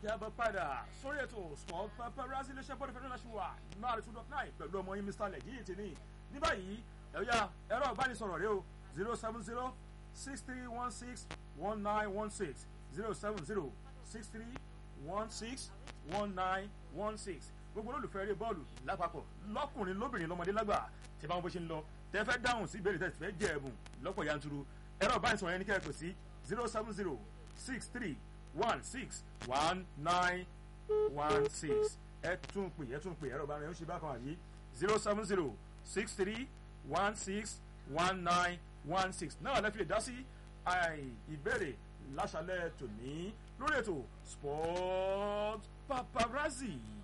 káàbọ̀ padà sórí ètò sport paparazzi iléeṣẹ́ bọ́ọ̀lù fẹ́ràn láti wà náà two dot nine pẹ̀lú ọmọ yín mr lẹ́yìn tì ní ní báyìí ẹ̀yà ẹ̀rọ ìbánisọ̀rọ̀ rẹ o zero seven zero six three one six one nine one six zero seven zero six three one six one nine one six gbogbo olólùfẹ́ eré bọ́ọ̀lù lápapọ̀ lọ́kùnrin lóbìnrin lọ́mọdé lágbà tí báwọn bó ṣe ń lọ tẹ́ fẹ́ dáhùn sí ìbéèrè tẹ́ fẹ́ jẹ ẹ̀bùn lọ́pọ̀ yanturu ẹ̀rọ ìbánisọ̀rọ̀ yẹn ní kẹ́kọ̀ọ́ sí zero seven zero six three one six one nine one six ẹ tún pè ẹ tún pè ẹ̀rọ ìbánisọ̀rọ̀ yẹn ń ṣe bákan àyè zero seven zero six three one six one nine one six náà lẹ́fi lè dá sí ìbéèrè láṣálẹ̀ tòní lórí ètò sport paparazzi.